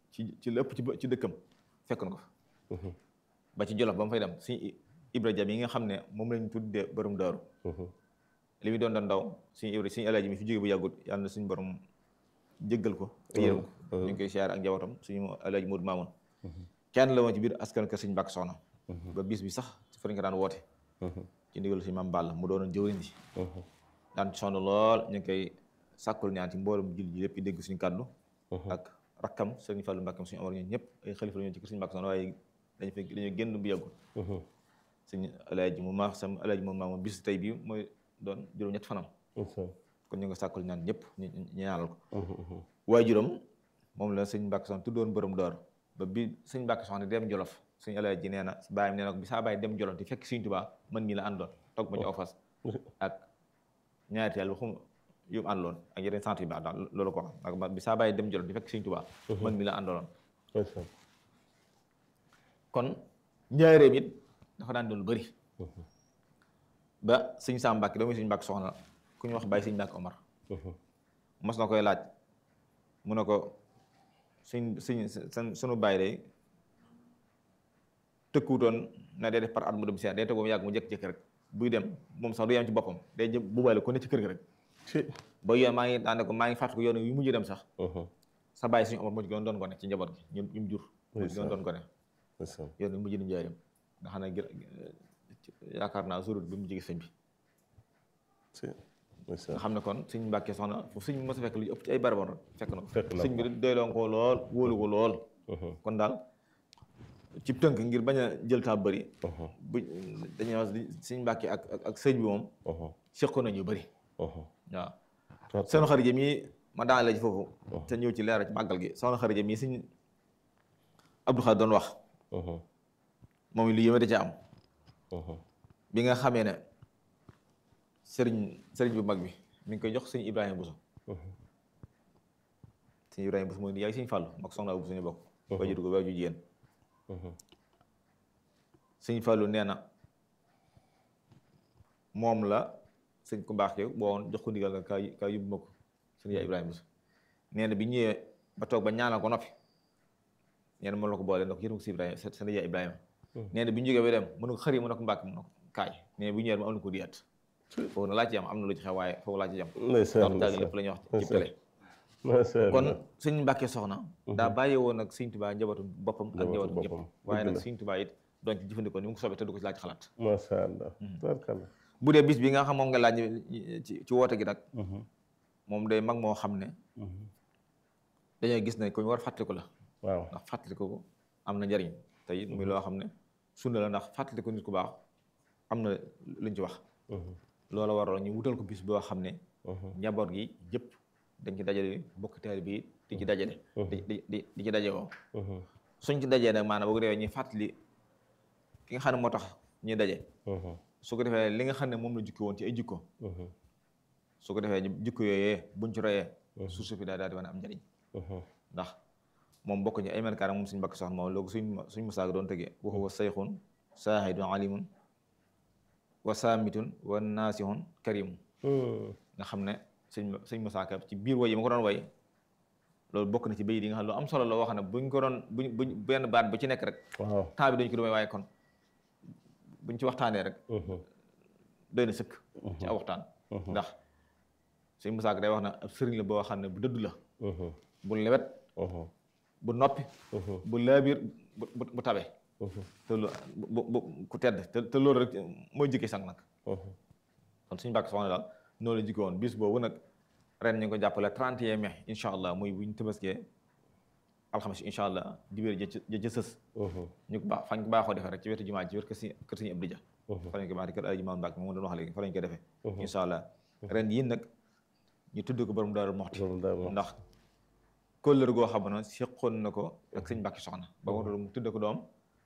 ci ci lépp ci ci dëkkam fekk na ko fa ba ci Jolof ba mu fay dem suñu Ibra Jam yi nga xam ne moom lañ tuddee borom daaru li muy doon doon ndaw suñu Ibra suñu alaaji mi fi jóge bu yàggut yàlla na suñu borom jéggal ko te yërëm ko ñu ngi koy siyaare ak njabootam suñu alaaji Moodu Maamun kenn la woon ci biir askan kër suñu Mbàkke Soxna ba bis bi sax fa lañ ko daan woote ci ndigal suñu maam Balla mu doonoon jëwriñ ji daan sonn lool ñu ngi koy sàkkul ñaan ci mboolum jil ji lépp yi dégg suñu kàddu ak rakkam sëriñ Fallu Mbàkke suñu Omar ñun ñëpp ay xalifa la ñu ci kër suñu Mbàkke Soxna waaye dañu fekk dañu génn bu yàggul suñu alaaji mu maax sam alaaji moom maam bis tey bi mooy doon juróom ñett fanam kon ñu nga sàkkul ñaan ñëpp ñu ñaanal ko waaye juróom moom la sëñ Mbàkke Soxna tuddoon borom door ba bi sëñ Mbàkke Soxna dem Jolof suñu alaaji nee na bàyyam nee na ko bi saa bàyyi dem Jolof di fekk Sëñ Tuubaa man mii la àndoon toog ma ci aw fas ak ñaari yàlla xum yu mu àndoon ak yeneen sant yu baax daal loolu ko xam ak bi saa bàyyi dem Jolof di fekk Sëñ Tuubaa man mii la àndoon kon njaareem it dafa daan doon bëri ba sëñ Sam Mbàkke doomu sëñ Mbàkke Soxna ku ñu wax bàyyi sëñ Mbàkke Omar mos na koy laaj mu ne ko suñ suñ sunu bàyyi day tëkkuwutoon na day def par at mu dem si day toog ba mu yàgg mu jékki-jékki rek buy dem moom sax du yem ci boppam day jëm bu bàyyi ko ne ci kër gi rek ba yoon maa ngi daane ko maa ngi fàttaliku yoon yu mujj dem sax sa bàyyi suñu Omar mujj gën doon gone ci njaboot gi ñu ñu jur mujj gën doon gone yoon yu mujj dem njaareem nga xam ne yaakaar naa surut bi mu jege sëñ bi nga xam ne kon suñ mbàkkee soxna foofu suñ mos a fekk lu ëpp ci ay barabon rek fekk na ko sëñ bi doyloo ko lool wóolu ko lool kon daal ci tënk ngir bañ a jël taa bëri bu dañuy wax suñ mbàkkee ak ak sëñ bi moom seqoon nañu bëri waaw seen xarit mi ma daan la ci foofu te ñëw ci leeral ci màggal gi soxna xarit mi suñ Abdou Khadre doon wax moom lu yéeme da ca am bi nga xamee ne sëriñ sëriñ bu mag bi mi ngi koy jox sëñ Ibrahima Bousso sëñ Ibrahima Bousso mooy yaay sëñ Fàllu mag soxna bu suñu bokk waajur ko waajur jigéen sëñ Fàllu nee na moom la sëñ ku baax yow boo woon jox ko ndigal nga kaa kaa yóbbu ma ko sëñ yaay Ibrahima Bousso nee na bi ñëwee ba toog ba ñaanal ko noppi nee na moom la ko boole ndox yërëm ko si Ibrahima sëñ yaay Ibrahima nee na bi ñu jógee ba dem mënu ko xëri mu ne ko mbàkk mu ne ko kaay nee bu ñëwee mu am na ko diyaat foofu na laa ci am am na lu ci xew waaye foofu laa ci am ndax daal lépp la ñuy wax ci télé kon sëñ Mbàkke soxna daa bàyyi woon nag sëñ Tuubaa njabootu boppam ak njabootu ñëpp waaye nag sëñ Tuubaa it doon ci jëfandikoo ni mu ko soobee te du ko ci laaj xalaat masha Allah bu dee bis bi nga xam moom nga laaj ci ci woote gi nag moom day mag moo xam ne dañoo gis ne ko ñu war fàttaliku la waaw ndax fàttaliku ko am na njariñ te it muy loo xam ne sunna la ndax fàttaliku nit ku baax am na luñ ci wax loola waroon ñu wutal ko bis boo xam ne njaboot gi yëpp dañ ci dajale bokk taalibe bi di ci dajale di di di ci daje woo suñ ci dajee nag maanaam boo ko defee ñuy fàttali ki nga xam ne moo tax ñuy daje su ko defee li nga xam ne moom la jukki woon ci ay jikko su ko defee jikko yooyee buñ ci royee suuf si fi daal daal di mën a am njariñ ndax moom bokk ñu ay melkaar moom suñu mbakk soxna moom loolu suñ suñ musaag doon tëgee waxu wa sayxun saahidun alimun wa saamitun wa naasihun karimun nga xam ne suñ suñ musaaka ci biir way yi ma ko doon way loolu bokk na ci bayit yi nga xam ne lu am solo la wax ne buñ ko doon buñ buñ benn baat bu ci nekk rek waaw temps bi dañu ko doon waaye kon buñ ci waxtaanee rek doy na sëkk ci aw waxtaan ndax suñ musaaka day wax na ab sëriñ la boo xam ne bu dëdd la bu lewet bu noppi bu laabiir bu bu tabe te lu bu bu ku tedd te te loolu rek mooy jikki sang nag kon suñu bàkk soxna daal noonu la jikko woon bis boobu nag ren ñu ngi ko jàppale 31 mai incha allah muy buñ tëbaskee alxames incha allah dibéer ja ja ca sës ñu ko baax fañ ko baaxoo defee rek ci wetu jumaa ci wet kër si kër suñu Abdou Dia fa lañ ko baax di kër Alaaji Maam Mbàkke moom doon wax léegi fa lañ ko defee incha allah ren yii nag ñu tudd ko borom Daaru Moxti ndax kóllëre goo xam ne seqoon na ko ak sëñ Mbàkke soxna ba mu tudd ko doom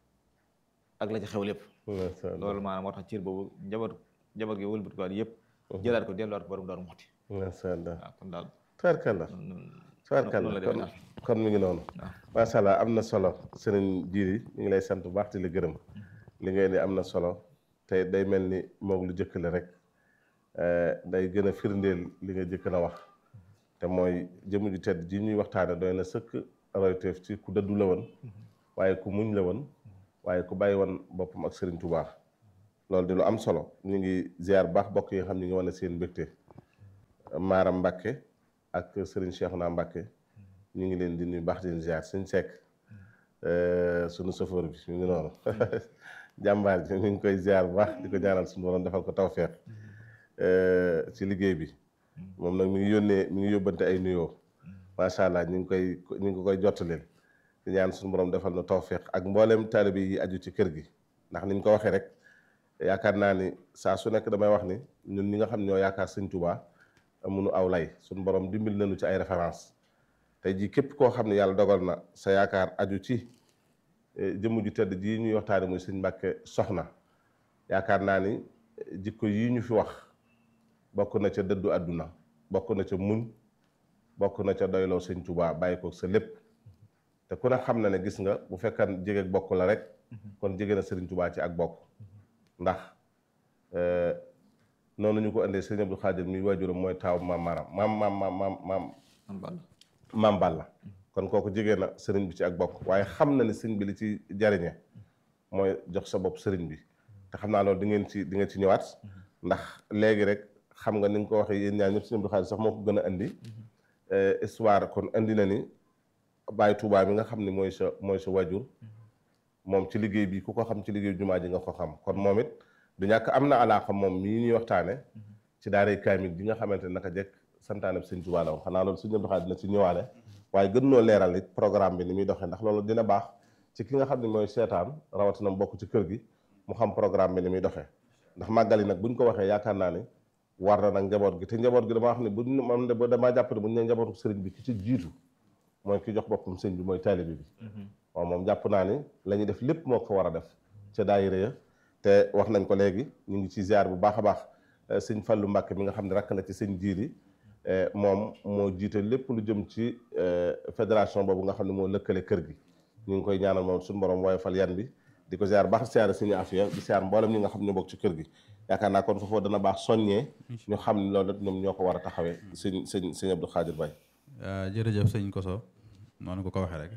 ak la ci xew lépp loolu maanaam moo tax ciir boobu njaboot njaboot gi wëlbati ko yëpp jëlaat ko delluwaat ko borom Daaru Moxti masha Allah waaw kon daal tubaarkalla tubaarkalla noonu la kon demee daal. kon mi ngi noonu macha allah am na solo sëriñ Jiiri ñu ngi lay sant bu baax di la gërëm li ngay ni am na solo te day mel ni moog lu jëkk la rek eh, day gën a firndeel li nga jëkk na wax te mooy jëmm ju tedd ji ñuy waxtaane doy na sëkk royteef ci ku dëddu la woon waaye ku muñ la woon waaye ku bàyyi woon boppam ak Serigne Touba loolu di lu am solo ñu ngi ziar baax bokk yi nga xam ñu ngi wane seen mbégte Maaram Mbacke ak Serigne Cheikhouna Mbacke ñu ngi leen di nuyu baax di leen ziar suñ sekk sunu chauffeur bi ñu ngi noonu jàmbaar ji ñu ngi koy ziar bu baax di ko ñaanal suñu borom defal ko tawfeex ci liggéey bi moom nag mi ngi yónnee mi ngi yóbbante ay nuyoo macha allah ñu ngi koy ñu ngi koy jottaleen di ñaan suñu borom defal na tawfeex ak mboolem taalibe yi aju ci kër gi ndax niñ ko waxee rek yaakaar naa ni saa su nekk damay wax ni ñun ñi nga xam ñoo yaakaar sëñ Tuubaa amuñu aw lay suñu borom dimbil nañu ci ay référence tey jii képp koo xam ne yàlla dogal na sa yaakaar aju ci jëmm ju tedd ji ñuy waxtaane muy sëñ Mbàkke soxna yaakaar naa ni jikko yii ñu fi wax bokk na ca dëddu àdduna bokk na ca muñ bokk na ca doyloo sëñ Tuubaa bàyyi ko sa lépp te ku ne xam na ne gis nga bu fekkan jege bokk la rek kon jege na sëriñ Tuubaa ci ak bokk ndax noonu ñu ko indee sëñ Abdou Khadir mi waajuram mooy taaw maam maaram maam maam maam maam maam maam Balla kon kooku jege na sëriñ bi ci ak bokk waaye xam na ne sëriñ bi li ci jariñe mooy jox sa bopp sëriñ bi te xam naa loolu di ngeen ci di ngeen ci ñëwaat ndax léegi rek xam nga ni nga ko waxee yéen ñaar ñëpp sëñ Abdou Khadir sax moo ko gën a indi histoire kon indi na ni Baye Touba mi nga xam ne mooy sa mooy sa waajur moom ci liggéey bi ku ko xam ci liggéey jumaa ji nga ko xam kon moom it du ñàkk am na alaaxa moom mii ñuy waxtaane ci daaray kaamil bi nga xamante ne naka jekk santaane bi sëñ Tuubaa la woon xanaa loolu sëñ Abdou Khadre dina ci ñëwaale waaye gën noo leeral it programme bi ni muy doxee ndax loolu dina baax ci ki nga xam ne mooy seetaan rawatina mu bokk ci kër gi mu xam programme bi ni muy doxee ndax màggal yi nag buñ ko waxee yaakaar naa ne war na nag njaboot gi te njaboot gi damaa xam ne buñ man de damaa jàpp ne buñ ne njabootu sëriñ bi ki ci jiitu mooy ki jox boppam sëñ bi mooy taalibe bi waaw moom jàpp naa ni la ñuy def lépp moo ko war a def ca daayira ya te wax nañ ko léegi ñu ngi ci ziar bu baax a baax sëñ Fallu Mbàkke mi nga xam ne rakk la ci sëñ jiiri moom moo jiite lépp lu jëm ci fédération boobu nga xam ne moo lëkkale kër gi ñu ngi koy ñaanal moom suñu borom wooye fal yan bi di ko ziar baax siyaare suñu afiya di siyaar mboolem ñi nga xam ne bokk ci kër gi yaakaar naa kon foofu dana baax soññee ñu xam ne loolu ñoom ñoo ko war a taxawee sëñ sëñ sëñ Abdou Khadir Baye jërëjëf sëñ Koso noonu ko ko waxee rek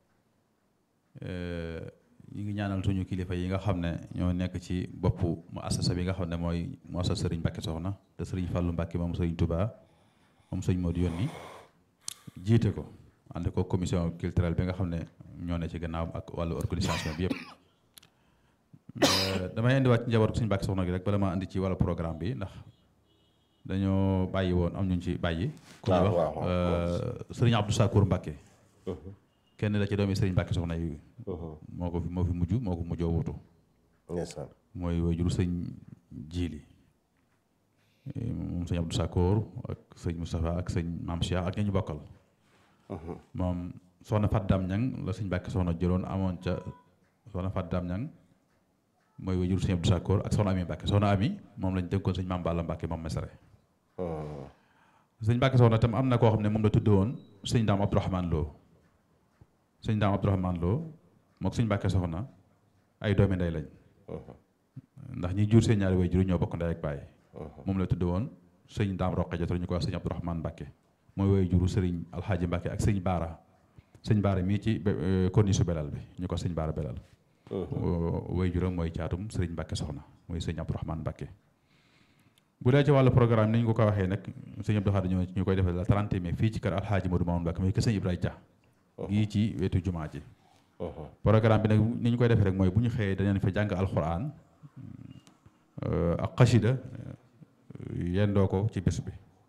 ñu ngi ñaanal suñu kilifa yi nga xam ne ñoo nekk ci boppu mu assasa bi nga xam ne mooy mu assas sëriñ Mbàkke soxna te sëriñ Fàllu Mbàkke moom sëriñ Touba moom sëriñ Modou yónni jiite ko ànd ko commission culturelle bi nga xam ne ñoo ne ci gannaaw ak wàllu organisation bi yëpp damay indiwaat ci njabootu sëriñ Mbàkke soxna gi rek bala maa indi ci wàllu programme bi ndax dañoo bàyyi woon am ñu ci bàyyi ku ñuy wax sëriñ Abdou Sakour Mbàkke kenn la ci doomi sëriñ Mbàkke soxna yi moo ko fi moo fi mujj moo ko mujjoo wutu mooy waajuru sëñ jiili moom sëñ Abdou Sakoor ak sëñ Moustapha ak sëñ Maam Cheikh ak ña ñu bokkal moom soxna Fat Dam Ñang la sëñ Mbàkke soxna jëloon amoon ca soxna Fat Dam Ñang mooy waajuru sëñ Abdou Sakoor ak soxna Ami Mbàkke soxna Ami moom lañ dénkoon sëñ Maam Balla Mbàkke moom mesare sëñ Mbàkke soxna tam am na koo xam ne moom la tudde woon sëñ Daam Abdourahmane Lo sëñ Daam Abdourahmane Lo mook sëñ Mbàkke soxna ay doomi ndey lañ ndax ñi jur seen ñaari way juru ñoo bokk ndey ak baay moom la tudd woon sëñ Daam Roqe Jotoro ñu ko wax sëñ Abdourahmane Mbàkke mooy way juru sëriñ Alxaaji Mbàkke ak sëñ Baara sëñ Baara mii ci konni su belal bi ñu ko sëñ Baara belal way juram mooy caatum sëriñ Mbàkke soxna mooy sëñ Abdourahmane Mbàkke bu dee ci wàllu programme ni ñu ko ko waxee nag sëñ Abdou Khadre ñoo ñu koy defee la 30 mai fii ci kër Alxaaji Modou Mamoun Mbàkke mooy kër sëñ Ibrahima Dia gii ci wetu jumaa ji programme bi nag ni ñu koy defee rek mooy bu ñu xëyee dañu fa jàng alxuraan ak xasida yendoo ko ci bés bi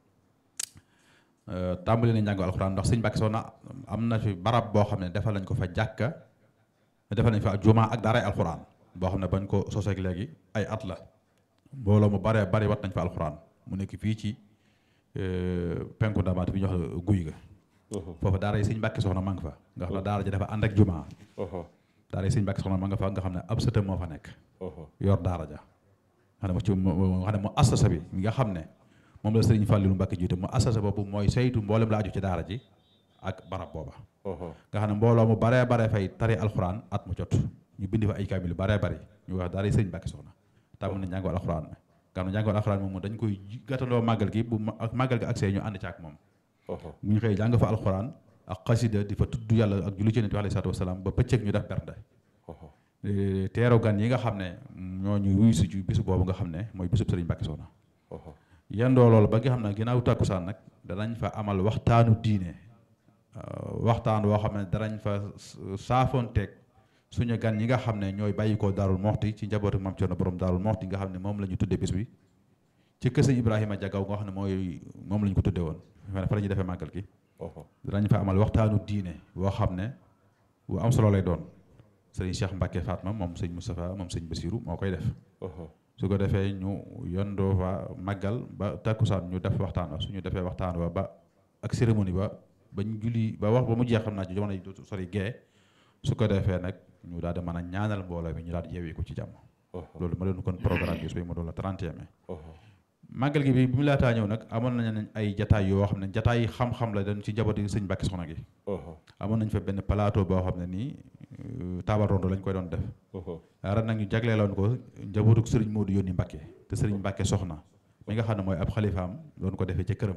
tàmbali nañ jàng alxuraan ndax sëñ Mbàkke Soxna am na fi barab boo xam ne defal nañ ko fa jàkka defal nañ fa jumaa ak daaray alxuraan boo xam ne bañ ko soseeg léegi ay at la mbooloo mu bare bari wat nañ fa alxuraan mu nekk fii ci penku ndamaat bi ñu wax guy ga foofu daara yi sëñ Mbàkke soxna ma nga fa nga xam ne daara ji dafa ànd ak jumaa daara yi sëñ Mbàkke soxna ma nga fa nga xam ne ab sëtam moo fa nekk yor daara ja xam ne mo ci nga xam ne mu assasa bi mi nga xam ne moom la sëriñ Fàllilu Mbàkke jiite mu assasa boobu mooy saytu mboolem la aju ci daara ji ak barab booba nga xam ne mbooloo mu baree bare fay tari alxuraan at mu jot ñu bindi fa ay kaamil yu baree bari ñu wax daara yi sëñ Mbàkke soxna tàmm na njàngoon alxuraan mi nga xam ne njàngoon alxuraan moom dañ koy gàttaloo màggal gi bu màggal gi accès ñu ànd ci ak moom bu ñu xëyee jàng fa alxuraan ak xasida di fa tudd yàlla ak julli ci Yonent bi alayhi salaatu wasalaam ba bëccëg ñu def bernde teeru gan yi nga xam ne ñoo ñu wuyu si ci bisu boobu nga xam ne mooy bisub Sëriñ Mbàkke Soxna yendoo loolu ba nga xam ne ginnaaw tàkkusaan nag danañ fa amal waxtaanu diine waxtaan woo xam ne danañ fa saafoonteeg suñu gan yi nga xam ne ñooy bàyyi ko Daarul Moxti ci njabootu Maam Cerno borom Daarul Moxti nga xam ne moom la ñu tuddee bis bi ci kër Sëñ Ibrahima Jagaw nga xam ne mooy moom la ñu ko tuddee woon fa la ñuy defee màggal gi danañ fa amal waxtaanu diine boo xam ne bu am solo lay doon sëriñ Cheikh Mbacke Fatma moom sëñ Moustapha moom sëñ Bassirou moo koy def su ko defee ñu yondoo fa màggal ba takkusaan ñu def waxtaan wa suñu defee waxtaan wa ba ak cérémonie ba ba ñu julli ba wax ba mu jeex xam naa ci jamono yi dootu sori gee su ko defee nag ñu daal di mën a ñaanal mbooloo bi ñu daal di yeewee ko ci jàmm loolu ma doon kon programme bi suy ma doon la 31 mai màggal gi bi bi mu laataa ñëw nag amoon nañ ay jataay yoo xam ne jataay xam-xam la dañ ci njaboot yi sëñ Mbàkke Soxna gi amoon nañ fa benn plateau boo xam ne nii taabal rondo lañ koy doon def ren nag ñu jagleeloon ko njabootuk sëriñ Modou yónni Mbàkke te sëriñ Mbàkke Soxna mi nga xam ne mooy ab xalifaam doon ko defee ca këram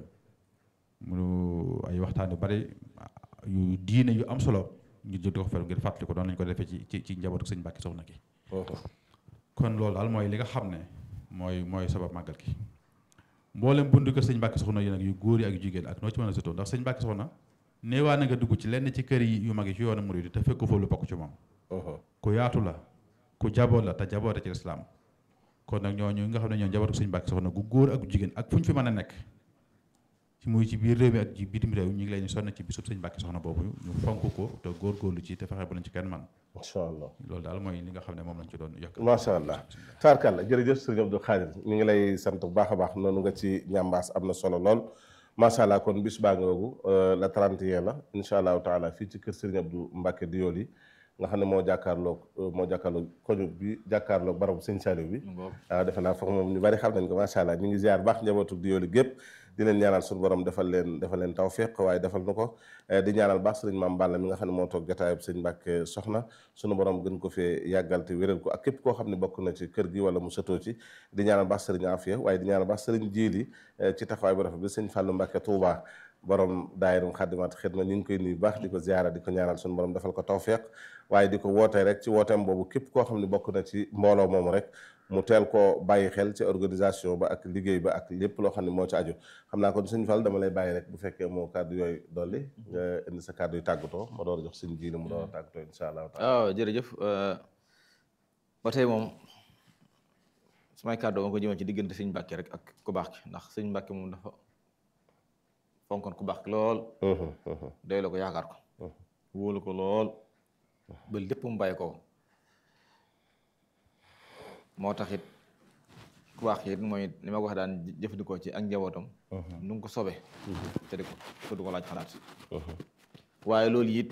mu ay waxtaan yu bari yu diine yu am solo ngir jël di ko fer ngir fàttali ko doon lañ ko defee ci ci ci njabootuk sëñ Mbàkke Soxna gi kon loolu daal mooy li nga xam ne mooy mooy sabab màggal gi mboolem bundu kër sëñ Mbàkke Soxna yi nag yu góor yi ak yu jigéen ak noo ci mën a sutoo ndax sëñ Mbàkke Soxna neewaa na nga dugg ci lenn ci kër yi yu mag yi ci yoonu murid te fekk fa lu bokk ci moom ku yaatu la ku jaboot la te jaboote ci lislaam kon nag ñooñu nga xam ne ñoo njabootu sëñ Mbàkke Soxna gu góor ak gu jigéen ak fu ñu fi mën a nekk ci muy ci biir réew mi ak ci bitim réew ñu ngi leen sonn ci bisub sëñ Mbàkke Soxna boobu ñu fonk ko te góorgóorlu ci te fexe bu lañ ci kenn man macha allah loolu daal mooy li nga xam ne moom lañ ci doon yokk macha allah taarkalla jërëjëf sëriñ Abdou Khadir ñu ngi lay sant bu baax a baax noonu nga ci ñambaas am na solo lool macha allah kon bis baa ngoogu la 31 la incha allahu taala fii ci kër sëriñ Abdou Mbacke Diol yi nga xam ne moo jàkkaarloog moo jàkkaarloog koñu bi jàkkaarloog barabu sëñ Saliou bi waaw defe naa foog moom ñu bari xam nañ ko macha allah ñu ngi ziar baax njabootu Diol yi gépp di leen ñaanal suñu borom defal leen defal leen tawfiq waaye defal na ko di ñaanal baax sëriñ Maam Balla mi nga xam ne moo toog jotaayub sëñ Mbàkke Soxna suñu borom gën ko fee yàggal te wéral ko ak képp koo xam ne bokk na ci kër gi wala mu sëtoo ci di ñaanal baax sëriñ Afia waaye di ñaanal baax sëriñ Jiili ci taxawaay bu rafet bi sëñ Fàllu Mbàkke Tuubaa borom daayirum xaddimaat xidma ñu ngi koy nuyu baax di ko ziara di ko ñaanal suñu borom defal ko tawfiq waaye di ko wootee rek ci wooteem boobu képp koo xam ne bokk na ci mbooloo moomu rek mu teel koo bàyyi xel ci organisation ba ak liggéey ba ak lépp loo xam ne moo ci aju xam naa kon sëñ Fall dama lay bàyyi rek bu fekkee moo kàddu yooyu dolli nga indi sa kàddu yu tàggatoo ma door a jox sëñ jiili mu door a tàggatoo insha allah waaw jërëjëf ba tey moom sumay kàddu ma ko jëmee ci diggante sëñ Mbàkke rek ak ku baax ki ndax sëñ Mbàkke moom dafa fonkoon ku baax ki lool doy la ko yaakaar ko wóolu ko lool ba lépp mu bàyyi ko moo tax it ku baax it mooy li ma ko wax daan jëfandikoo ci ak njabootam nu ngi ko sobe te di ko te du ko laaj xalaat waaye loolu it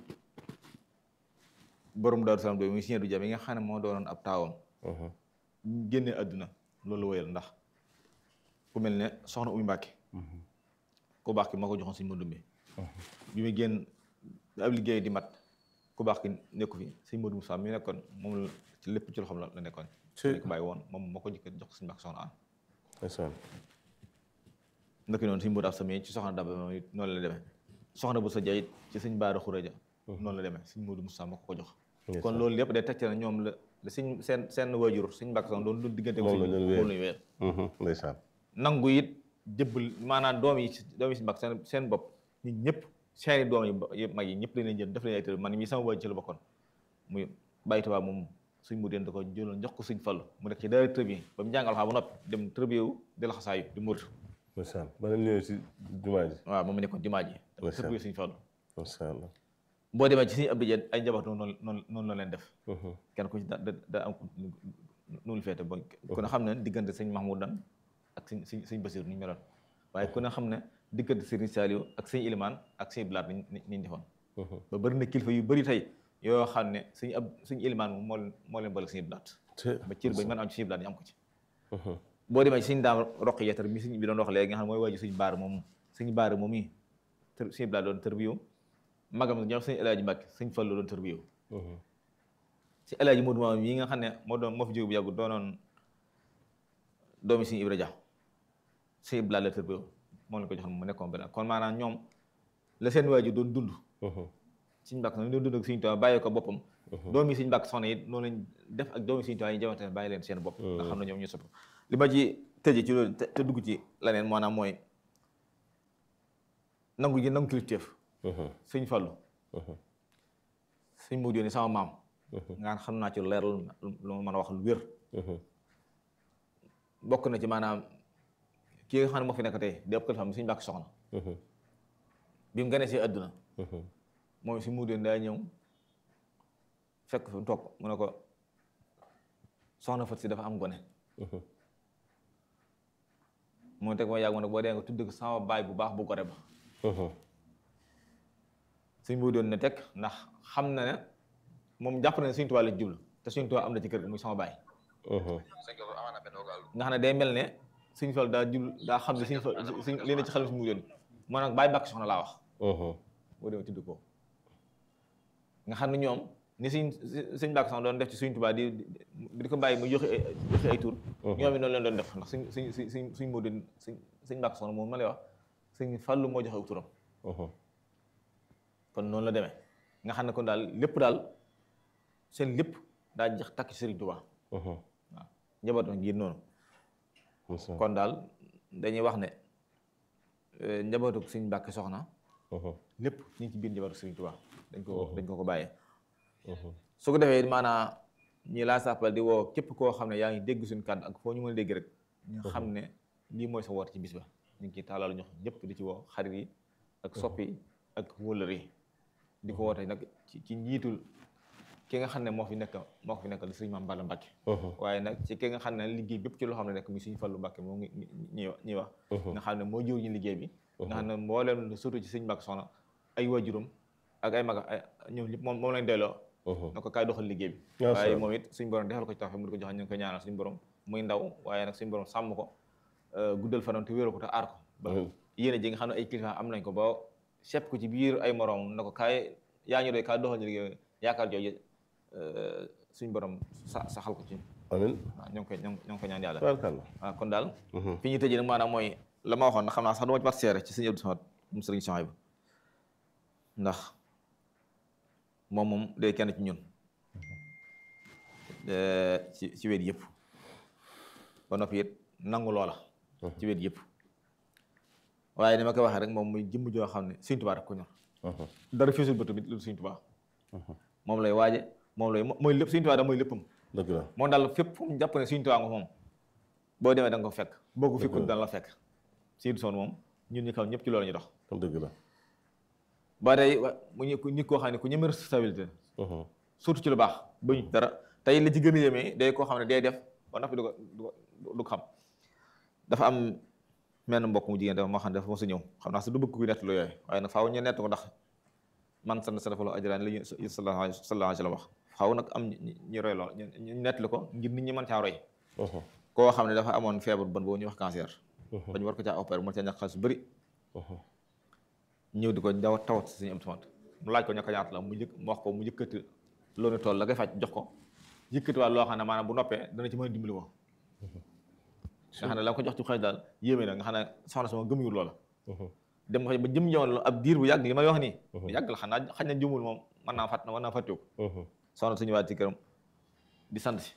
borom Daaru Salaam do muy Sëñ du Jam yi nga xam ne moo doonoon ab taawam génnee àdduna loolu wéyal ndax ku mel ne soxna Umu Mbàkke ku baax ki moo ko joxoon Sëñ Modou Mbe bi muy génn ab liggéey di mat ku baax ki nekku fi Sëñ Modou Moussa mi nekkoon moom la ci lépp ci loxoom la nekkoon dañ ko bàyyi woon moom moo ko jëkk jox ko Sëñ Mbàkke soxna an ndaki noonu Sëñ Modou Absa mi ci soxna Daba moom it noonu la demee soxna bu sa jayit ci Sëñ Baara Xuraja noonu la demee Sëñ Modou Moussa moo ko ko jox kon loolu lépp day tegte na ñoom la la suñ seen seen waajur Sëñ Mbàkke soxna doon doon diggante moom la ñu moom lañu weer ndeysaan nangu it jëbbal maanaam doom yi doom yi Sëñ Mbàkke seen seen bopp ñun ñëpp seeni doom yi mag yi ñëpp leen jël def leen ay tër man mii sama waajur ci la bokkoon muy bàyyi tubaab moom suñ mu deen da ko jëloon jox ko Sëñ Fallu mu nekk ci daara tërbiye ba mu jàngal xam ba noppi dem tërbiye wu di la xasaayu di murit ndeysaan ba nga ñëwee si jumaa ji waaw moom mu nekkoon jumaa ji dafa Ndeysaan. tërbiye Sëñ Fallu macha allah boo demee ci Sëñ Abdou Dia ay njaboot noonu noonu noonu la leen def kenn ku ci da da da am nu lu feete ba ku ne xam ne diggante sëñ Mahmoudan ak sëñ sëñ sëñ Basiir ni ñu meloon waaye ku ne xam ne diggante Sëriñ Saliou ak sëñ Ilimaan ak sëñ Blaat ni ni ñu defoon ba bëri na kilifa yu bëri tey yoo xam ne sëñ ab sëñ Ilimaan moom moo leen moo leen boole sëñ Blaat ba cër bañ mën am ci sëñ Blaat ñu am ko ci boo demee ci sëñ daam roq yeetar mi sëñ bi doon wax léegi nga xam ne mooy waaju sëñ baar moom sëñ baar moom yi tër sëñ Blaat doon tër bi yow magam ñoom sëñ El Hadj Mbàkke sëñ Fallu doon tër bi yow si El Hadj Modou Maam yi nga xam ne moo doon moo fi jóge bu yàggu doonoon doomi Sëñ Ibra Dia Sëñ Ibra la tër bi moom la ko joxoon mu nekkoon benn kon maanaam ñoom la seen waajur doon dund Sëñ Mbàkke Soxna ñu doon dund ak Sëñ Tuubaa bàyyi ko boppam doomi Sëñ Mbàkke Soxna it noonu lañ def ak doomi Sëñ Tuubaa yi jamante bàyyi leen seen bopp nga xam ne ñoom ñu sopp li ma ci tëje ci loolu te dugg ci leneen maanaam mooy nangu gi nangu kilifteef Sëñ Fallu Sëñ Moodu ni sama maam nga xam naa ci lu leer lu ma mën a wax lu wér bokk na ci maanaam kii nga xam ne moo fi nekk tey di ëpp kilifaam Sëñ Mbàkke Soxna bi mu gane si àdduna moom si Moodu daa ñëw fekk fi mu toog mu ne ko soxna Fat si dafa am gone mu teg ma yàgg ma ne boo dee nga tudd ko sama baay bu baax bu gore ba suñ boo doon ne teg ndax xam na ne moom jàpp na ne Sëñ Tuubaa la jublu te Sëñ Tuubaa am na ci kër gi muy sama baay nga xam ne day mel ne Sëñ Fall daa jublu daa xam ne Sëñ Fall suñ li na ci xel si mu doon moo nag baay bàkk soxna laa wax boo demee tudd ko nga xam ne ñoom ni suñ suñ bàkk soxna doon def ci Sëñ Tuubaa di di ko bàyyi mu joxe joxe ay tur ñoom it noonu leen doon def ndax suñ suñ suñ suñ suñ moo doon suñ suñ bàkk soxna moom ma lay wax Sëñ Fallu moo joxe turam kon noonu la demee nga xam ne kon daal lépp daal seen lépp daa jax takk ci Sëriñ Tuubaa waaw njaboot na ngir noonu kon daal dañuy wax ne njabootu Sëñ Mbàkke Soxna lépp ñu ngi ci biir njabootu Sëriñ Tuubaa dañ ko dañ ko ko bàyyee su ko defee maanaam ñi laa sàppal di woo képp koo xam ne yaa ngi dégg suñu kàddu ak foo ñu mën a dégg rek ñu xam ne lii mooy sa woote ci bis ba ñu ngi ciy taalal ñox ñëpp di ci woo xarit yi ak soppi yi ak wëllër yi di ko woote nag ci ci njiitul ki nga xam ne moo fi nekk moo ko fi nekkal sëriñ Maam Balla Mbàkke waaye nag ci ki nga xam ne liggéey bépp ci loo xam ne nekk muy suñu Fallu Mbàkke moo ngi ñuy ñuy wax nga xam ne moo jiw ñu liggéey bi nga xam ne mbooleem surtout ci sëriñ Mbàkke Soxna ay waajuram ak ay mag ay ñoom ñëpp moom moom lañ delloo na ko kaay doxal liggéey bi waaye moom it suñu borom defal ko ci tax mu di ko joxe ñu ngi koy ñaanal suñu borom muy ndaw waaye nag suñu borom sàmm ko guddal fanam te wéeru ko te aar ko ba yéene ji nga xam ne ay kilifa am nañ ko ba sepp ko ci biir ay morom na ko kaay yaa ñu doy kaay doxal ñu liggéey yaakaar jooju suñu borom sa saxal ko ci amiin waaw ñoo ngi koy ñoo ngi koy ñaan yàlla tabarkalla waaw kon daal fi ñu tëjee nag maanaam mooy la ma waxoon na xam naa sax du ma ci mat seere ci sëñ Abdou Samad mu sëriñ Souhaïbou ndax moom moom day kenn ci ñun ci ci wet yëpp ba noppi it nangu loola ci wet yëpp waaye ni ma koy waxee rek moom muy jëmm joo xam ne Sëñ Tuubaa rek ko ñor dara fiisul bëtu mit lu Sëñ Tuubaa moom lay waaje moom lay mooy lépp Sëñ Tuubaa da mooy léppam dëgg la moom daal fépp fu mu jàpp ne Sëñ Tuubaa nga moom boo demee da nga ko fekk boo ko fekkul dana la fekk Sëñ Soon moom ñun ñu kaw ñëpp ci loolu ñu dox dëgg la ba tey mu ñu nit koo xam ne ku ñeme responsabilité surtout ci lu baax ba ñu dara tey li ci gën a yéemee day koo xam ne day def ba noppi du ko du ko xam dafa am menn mbokk mu jigéen dafa moo xam ne dafa mos a ñëw xam naa su du bëgg kuy nett lu yooyu waaye nag faaw ñu nett ko ndax man sant sa dafa la ajraan li ñu sallallahu alayhi wa sallam wax faaw nag am ñu roy lool ñu nett li ko ngir nit ñi mën caa roy koo xam ne dafa amoon feebar bon boobu ñuy wax cancer ba ñu war ko caa opérer mën caa ñàkk xaalis bu bëri ñëw di ko daw tawat si suñu am tamit mu laaj ko ñàkk ñaata la mu jëkk mu wax ko mu yëkkati loolu tool la koy faj jox ko yëkkati waat loo xam ne maanaam bu noppee dana ci mën a dimbali ko nga xam ne la ko jox ci xëy daal yéeme na nga xam ne soxna sama gëmuyul loola dem nga ba jëm jamono ab diir bu yàgg li may wax nii bu yàgg la xam naa xañ na jumul moom mën naa fàtt mën naa fàttewu soxna suñu waat ci këram di sant si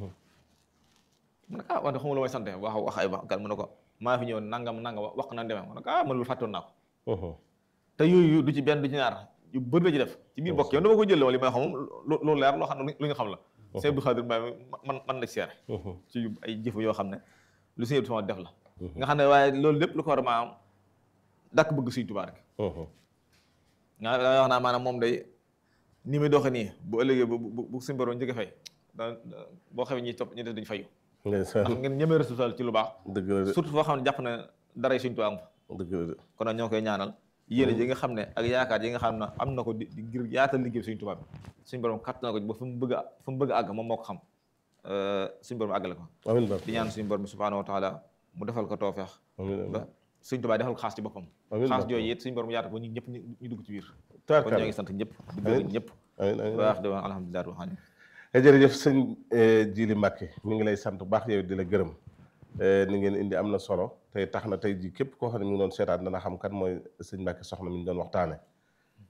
mu ne ah wax de xamul lu may sant wax wax ay wax gal mu ne ko maa fi ñëw nangam nangam wax na demee mu ne ko ah man loolu fàttoon naa ko te yooyu du ci benn du ci ñaar yu bëri la ci def ci biir bokk yow dama ko jël wala li may xam loolu leer loo xam ne lu ñu xam la Sëñ Abdou Khadir Mbaye man man la seere ci ay jëf yoo xam ne lu Sëñ Abdou Samad def la nga xam ne waaye loolu lépp lu ko war a maanaam dàkk bëgg Sëñ Tuubaa rek nga da wax naa maanaam moom day ni muy doxe nii bu ëllëgee bu bu suñu borom njëkk fay da boo xewee ñi topp ñi def duñ fayu ndax ngeen ñemee responsable ci lu baax dëgg la de surtout foo xam ne jàpp na daray Sëñ Tuubaa am fa dëgg la de kon nag ñoo koy ñaanal yéene ji nga xam ne ak yaakaar yi nga xam ne am na ko di ngir yaatal liggéey Sëñ Tuubaa bi suñu borom katt na ko ba fu mu bëgg a fu mu bëgg a àgg moom moo ko xam suñu borom àggale ko amiin ba di ñaan suñu borom bi subhaanahu wa taala mu defal ko toofeex amiin ba Sëñ Tuubaa defal ko xaas ci boppam Amiin xaas Mbacke. jooju it suñu borom yaatal ko ñu ñëpp ñu dugg ci biir kon taarkalla ñoo ngi sant ñëpp di gërëm ñëpp amiin amiin baax di wax alhamdulilah wa xaani jërëjëf sëñ Jili Mbacke mi ngi lay sant bu baax yow di la gërëm ni ngeen indi am na solo tey tax na tey ji képp koo xam ne mi ngi doon seetaan dana xam kan mooy sëñ Mbacke soxna mi ñu doon waxtaane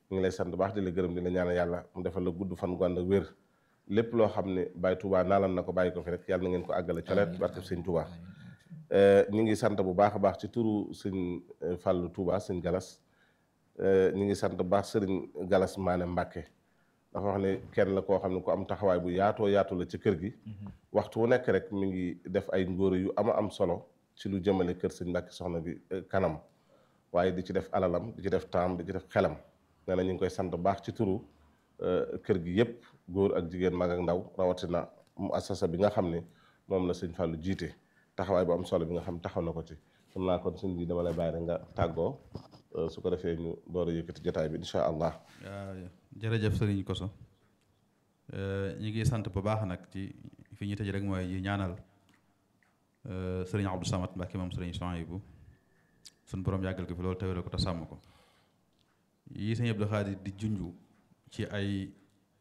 ñu ngi lay sant baax di la gërëm di la ñaanal yàlla mu defal la gudd fan gu ànd ak wér lépp loo xam ne Baye Touba naalan na ko bàyyi ko fi rek yàlla na ngeen ko àggale coleet barke sëñ Touba ñu ngi sant bu baax a baax ci turu sëñ Fàllu Touba sëñ Galas ñu ngi sant bu baax sëriñ Galas Maane Mbàkke dafa wax ne kenn la koo xam ne ku am taxawaay bu yaatoo yaatu la ci kër gi waxtu wu nekk rek mi ngi def ay ngóore yu ama am solo ci lu jëmale kër sëñ Mbàkke soxna bi kanam waaye di ci def alalam di ci def temps di ci def xelam nee na ñu ngi koy sant baax ci turu kër gi yépp góor ak jigéen mag ak ndaw rawatina mu assasa bi nga xam ne moom la sëñ Fallou jiite taxawaay bu am solo bi nga xam taxaw na ko ci xam naa kon sëñ bi dama lay bàyyi rek nga tàggoo su ko defee ñu door a yëkkati jotaay bi incha allah. waaw jërëjëf sëriñ Koso ñu ngi sant bu baax nag ci fi ñu tëj rek mooy yi ñaanal sëriñ Abdou Samad Mbacke moom sëriñ Souhaïbou suñu borom yàggal ko fi loolu tawéral ko te sàmm ko yi sëñ Abdou Khadir di junju ci ay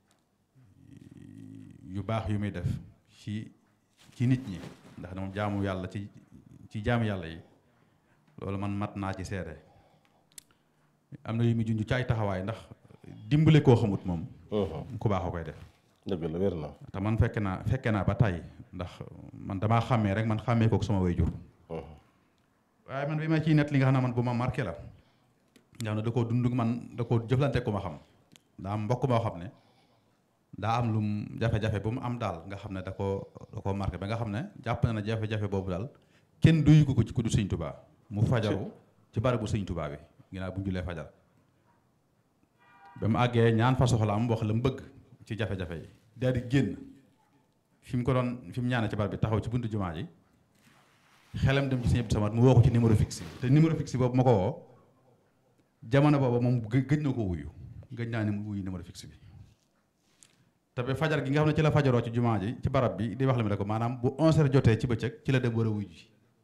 yu baax yu muy def ci ci nit ñi ndax moom jaamu yàlla ci ci jaamu yàlla yi loolu man mat naa ci seede am na yu muy junj ci ay taxawaay ndax dimbale koo xamut moom. ku baax a koy def. dëgg la wér na. te man fekke naa fekke naa ba tey ndax man damaa xàmmee rek man xàmmee kook sama waajur. waaye man bi ma ciy net li nga xam ne man bu ma marqué la. nga xam ne da koo dund man da koo jëflante ku ma xam. daa am mbokk moo xam ne daa am lum jafe-jafe bu mu am daal nga xam ne da koo da koo marqué ba nga xam ne jàpp na ne jafe-jafe boobu daal kenn duyu ko ko ci ku du sëñ tubaa mu fajaru ci barabu sëñ tubaa bi ginnaaw bu ñu julee fajar ba mu àggee ñaan fa soxla am wax la mu bëgg ci jafe-jafe yi daal di génn fi mu ko doon fi mu ñaane ci barab bi taxaw ci buntu jumaa ji xelam dem ci sëñ Abdou Samad mu woo ko ci numéro fixe te numéro fixe boobu ma ko woo jamono boobu moom gëj na ko wuyu gëj naa ne mu wuyu numéro fixe bi te ba fajar gi nga xam ne ci la fajaroo ci jumaa ji ci barab bi di wax la mi ne ko maanaam bu 11h jotee ci bëccëg ci la dem war a wuyu ji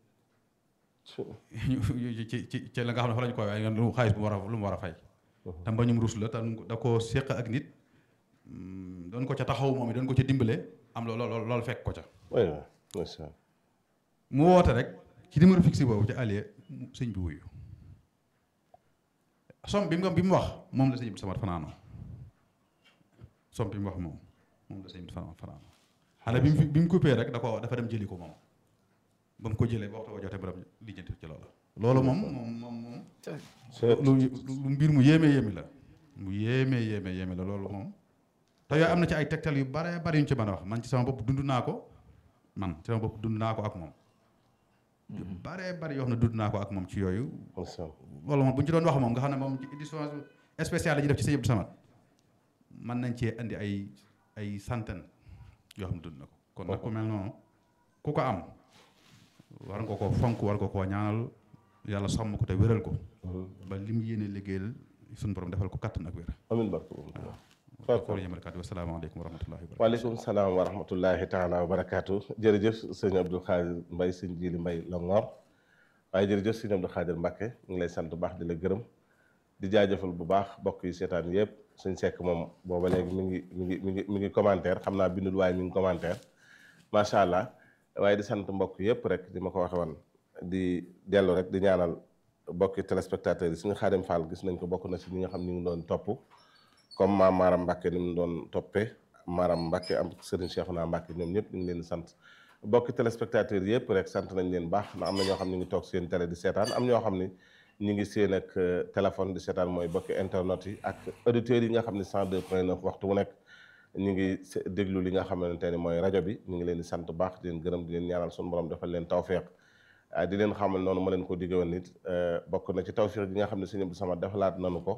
ci ci ci la nga xam ne fa lañu koy waaye lu xaalis bu mu war a lu mu war a fay te mbañum rus la te da koo séq ak nit doon ko ca taxaw moom doon ko ca dimbale am lool loolu fekk ko ca mu woote rek ci numéro fixe boobu ci allié sëñ bi wuyu som bi mu bi mu wax moom la sëñ bi samat fanaanoo som bi mu wax moom moom la sëñ bi fanaanoo xale bi mu bi mu coupé rek da ko dafa dem jëli ko moom ba mu ko jëlee ba waxtu ko jotee borom lijjanti ci loolu loolu moom moom moom moom lu lu mbir mu yéeme yéeme la mu yéeme yéeme yéeme la loolu moom te yooyu am na ci ay tegtal yu bare bari yu ñu ci mën a wax man ci sama bopp dund naa ko man ci sama bopp dund naa ko ak moom yu bare bari yoo xam ne dund naa ko ak moom ci yooyu loolu moom bu ñu ci doon wax moom nga xam ne moom ci édition spéciale la ñu def ci sëñ Abdou Samad mën nañ cee indi ay ay centaine yoo xam ne dund na ko kon nag ku mel noonu ku ko am war nga ko fonk war nga koo ñaanal yàlla sàmm ko te wéral ko ba li mu yéene liggéeyal suñu borom defal ko kattan ak wér amiin barke waaw yëmalkat wasalaamaaleykum wa rahmatullahi wa waaleykum salaam wa rahmatullahi taala wa barakaatu jërëjëf sëñ Abdou Khadir Mbaye sëñ Jili Mbaye Longoor waaye jërëjëf sëñ Abdou Khadir Mbacke ñu ngi lay sant bu baax di la gërëm di jaajëfal bu baax bokk yi seetaan yëpp suñ sekk moom booba léegi mi ngi mi ngi mi ngi mi ngi commentaire xam naa bindul waaye mi ngi commentaire macha allah waaye di sant mbokk yëpp rek di ma ko waxe woon di dellu rek di ñaanal bokki téléspectateurs yi suñu Xaadim Fall gis nañ ko bokk na si ñi nga xam ñu ngi doon topp comme maam Maram Mbacke ni mu doon toppee Maram Mbacke am Serigne Cheikhouna Mbacke ñoom ñëpp ñu ngi leen di sant bokki téléspectateurs yëpp rek sant nañ leen baax ndax am na ñoo xam ne ñu ngi toog seen télé di seetaan am ñoo xam ne ñu ngi seen ak téléphone di seetaan mooy bokki internet yi ak auditeurs yi nga xam ne 102 point 9 waxtu wu nekk ñu ngi déglu li nga xamante ne mooy rajo bi ñu ngi leen di sant baax di leen gërëm di leen ñaanal suñu borom defal leen tawféex di leen xamal noonu ma leen ko digge woon nit bokk na ci tawféex gi nga xam ne sëñ Abdou Samad defalaat nanu ko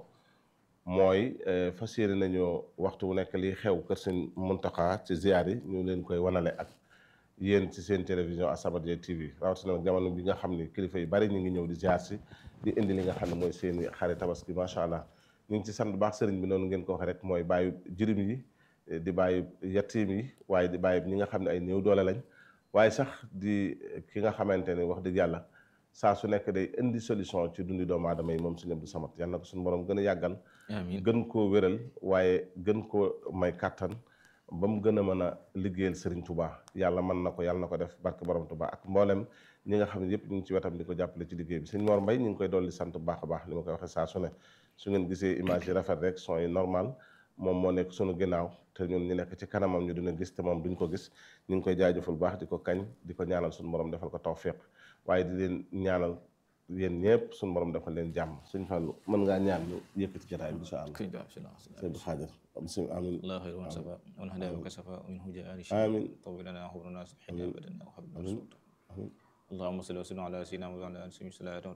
mooy fas yéene nañu waxtu wu nekk liy xew kër sëñ Muntaxa ci ziar yi ñu leen koy wanale ak yéen ci seen télévision As-Samadiyya TV rawatina nag jamono bi nga xam ne kilifa yu bari ñu ngi ñëw di ziar si di indi li nga xam ne mooy seen i xari tabaski macha allah ñu ngi ci sant baax sëriñ bi noonu ngeen ko waxee rek mooy bàyyi jirim yi di bàyyi yatiim yi waaye di bàyyi ñi nga xam ne ay néew doole lañ waaye sax di ki nga xamante ne wax dëgg yàlla saa su nekk day indi solution ci dundi doomu aadama yi moom sëñ Abdou Samad yal na ko suñu borom gën a yàggal gën koo wéral waaye gën koo may kàttan ba mu gën a mën a liggéeyal Serigne Touba yàlla mën na ko yàlla na ko def barke borom Touba ak mboolem ñi nga xam ne yëpp ñu ngi ci wetam di ko jàppale ci liggéey bi sëñ Mor Mbay ñu ngi koy dolli sant bu baax a baax li ma koy waxee saa su ne su ngeen gisee image yi rafet rek son yi normal moom moo nekk sunu ginnaaw te ñun ñu nekk ci kanamam ñu dina gis te moom duñ ko gis ñu ngi koy jaajëfal baax di ko kañ di ko ñaanal suñu borom defal ko tawfiq waaye di leen ñaanal yéen ñëpp suñu borom defal leen jàmm suñ fàllu mën ngaa ñaan ñu yëkkati jotaay bi incha allah sëñ Ba bismillah sëñ bi xaajar bismillah amin الله خير من سفا ومن هداه وكسفا ومنه جاء آمين. طول لنا عمرنا سبحانه ابدا وحبنا آمين. اللهم صل وسلم على سيدنا محمد وعلى اله وصحبه وسلم